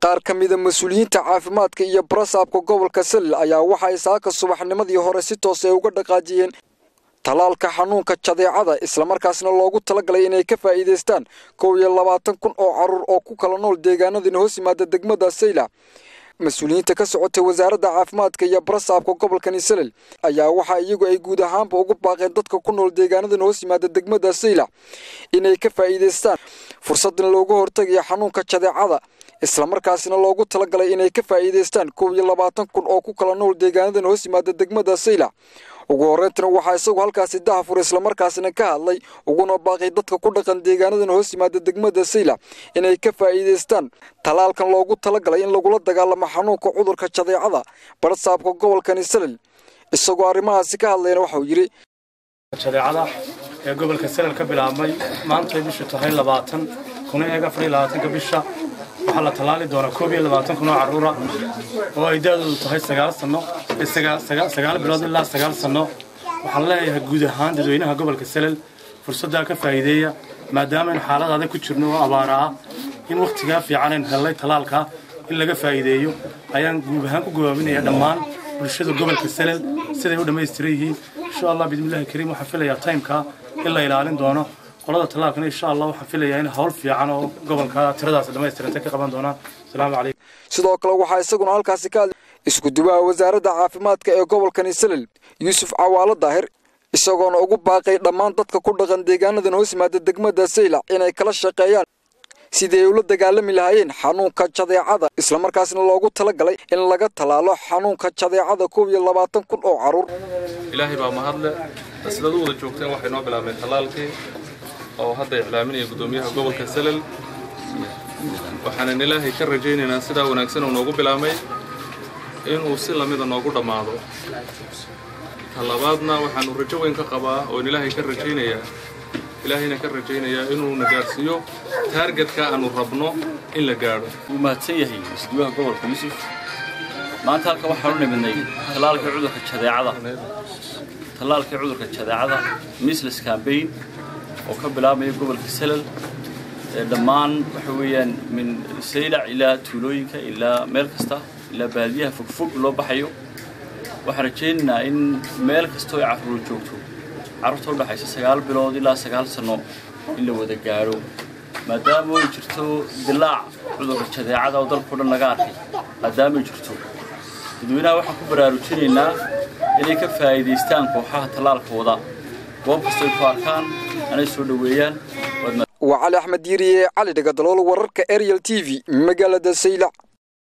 qaar ka mida mas-uuliyiinta caafimaadka iyo barasaabka gobolka salil ayaa waxa ay saaka subaxnimadii hore si toos ay uga dhaqaajiyeen tallaalka xanuunka jadeecada islamarkaasna loogu talagalay inay ka faa'iidaystaan kow iyo labaatan kun oo carruur oo ku kala nool deegaanadina hoos yimaada degmada sayla mas-uuliyiinta ka socotay wasaaradda caafimaadka iyo barasaabka gobolkani salil ayaa waxa iyagu ay guud ahaanba ugu baaqeen dadka ku nool deegaanadana hoos yimaada degmada sayla inay ka faa'iidaystaan fursadan looga hortagayo xanuunka jadeecada islamarkaasina loogu talagalay inay ka faa'iidaystaan kow iyo labaatan kun oo ku kala nool deegaanadan hoos yimaada degmada sayla ugu horreyntina waxaa isagu halkaasi dahafur islamarkaasina ka hadlay uguna baaqay dadka ku dhaqan deegaanadan hoos yimaada degmada sayla inay ka faa'iidaystaan tallaalkan loogu talagalay in lagula dagaalamo xanuunka cudurka jadeecada barasaabka gobolkani salil isagoo arrimahaasi ka hadlayna waxauu yidhi jadeecada ee gobolka salil ka bilaabmay maantay bishu tahay labaatan kuna eeg afar iyo labaatanka bisha waxaa la tallaali doonaa koob iyo labaatan kun oo carruura oo ay da-doodu tahay sagaal sanno sagaal bilood ilaa sagaal sanno waxaan leeyahay guud ahaan dadweynaha gobolka salel fursaddaa ka faa'iideeya maadaama aynu xaalad adag ku jirno oo abaara ah in wakhtigaa fiican aynu hellay tallaalkaa in laga faa'iideeyo ayaan guud ahaan ku gobaaminaya dhammaan bulshada gobolka salel siday u dhammaystiran yihiin insha allah bismillahi kariim waxaan filayaa taymkaa in la ilaalin doono qolada tallaalkana insha allah waxaan filayaa in hawl fiican oo gobolka tiradaas dhammaystirantay ka qaban doonaan asalaamu calaykum sidoo kale waxaa isaguna halkaasi ka hadlay isku-duwaha wasaaradda caafimaadka ee gobolkani salil yuusuf cawaalo daahir isagoona ugu baaqay dhammaan dadka ku dhaqan deegaanadan hoos yimaada degmada saylac inay kala shaqeeyaan sidii ay ula dagaalami lahaayeen xanuunka jadeecada islamarkaasna loogu talagalay in laga tallaalo xanuunka jadeecada kow iyo labaatan kun oo carruur ilaahay baa mahadle sidaad u wada joogteen waxay noo bilaabmeen tallaalkii oo hadda iclaaminaya guddoomiyaha gobolka salel waxaanan ilaahay ka rajaynaynaa sidaa wanaagsan uu noogu bilaabmay inuu si lamida noogu dhammaado talabaadna waxaanu rajo weyn ka qabaa oon ilaahay ka rajaynayaa ilaahayna ka rajaynayaa inuuna gaadhsiiyo taargetka aanu rabno in la gaadho wuu mahadsan yahay isduwaha gobolka yuusuf maanta halka waxaanu nimidnay tallaalkii cudurka jadeecada tallaalkii cudurka jadeecada misles cambaign oo ka bilaabmaya gobolka salal dhammaan waxa weeyaan min saylac ilaa tuulooyinka ilaa meel kasta ilaa baadiyaha fogfog loo baxayo waxaan rajaynaynaa in meel kastoo ay carruur joogto carruurta u dhexaysa sagaal bilood ilaa sagaal sanno in la wada gaadho maadaama ay jirto dilaac cudurka jadeecada oo dalkao dhan laga arkay maadaama ay jirto dadweynaha waxaan ku baraarujinaynaa inay ka faa'iidaystaan kooxaha tallaalka wada goob kastoo ay ku arkaan anay soo dhoweeyaan waa cali axmed diiriye cali dhagadalool wararka ariel t v magaalada saylac